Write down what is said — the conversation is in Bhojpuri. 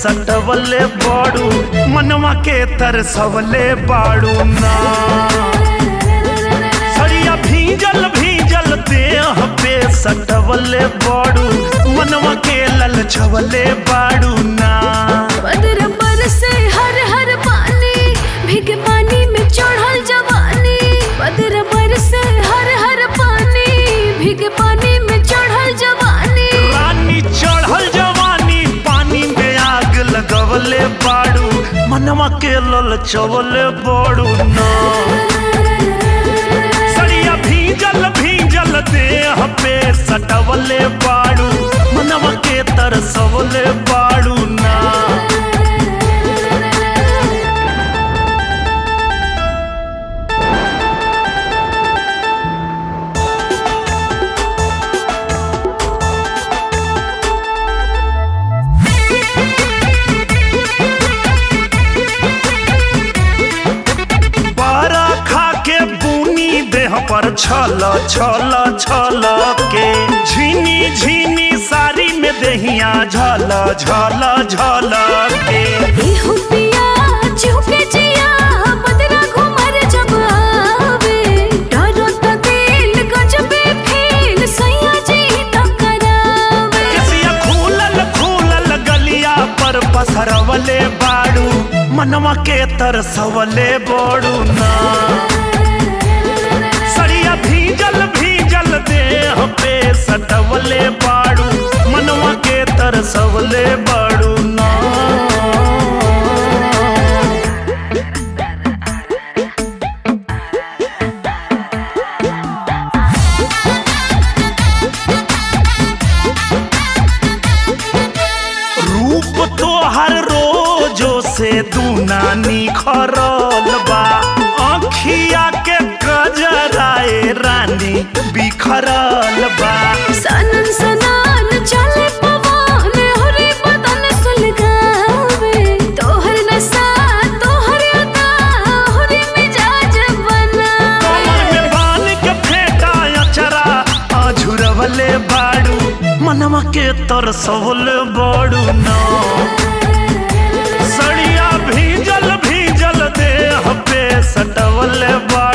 सटवले बाड़ू मनवा के तरसवले बाड़ू ना सड़िया भीजल भीजल देह पे सटवले बाड़ू मनवा के ललचवले बाड़ू ना बदर बरसे हर हर पानी भीग पानी में चढ़ल जवानी बदर बरसे हर हर पानी भीग पानी में चढ़ल जवानी रानी चढ़ल जवानी पानी में आग लगवले बाड़ू मनवा के ललचवले बाड़ू ना सड़िया भीजल भीजल देह पे सटवले बाड़ू मनवा के तरसवले बाड़ू ना पारा खा के बुनी देह पर छल छल छल के झीनी झीनी साड़ी में देहिया झल झल झल के एहो पिया चुके जिया बदरा घुमर जब आवे डरो त दिल गजबे फील सैया जी त करावे केसिया खूलल खूलल गलिया पर पसरवले बाड़ू मनवा के तरसवले बोड़ू ना सड़िया भीजल भीजल देह पे सटवले बाड़ू मनवा के तरसवले बाड़ू ना रूप तो हर रोजो से दूना निखरल बा अखिया के कजराए रानी बिखरल बा सनन सनान चले पवन हरे बदन सुलगावे तोहर नशा तोहर अदा हरे मिजाज बनावे कमर में बान के फेंटा अचरा अझुरवले बाड़ू मनवा के तरसवले बाड़ू ना सड़िया भीजल भीजल देह पे सटवले बाड़ू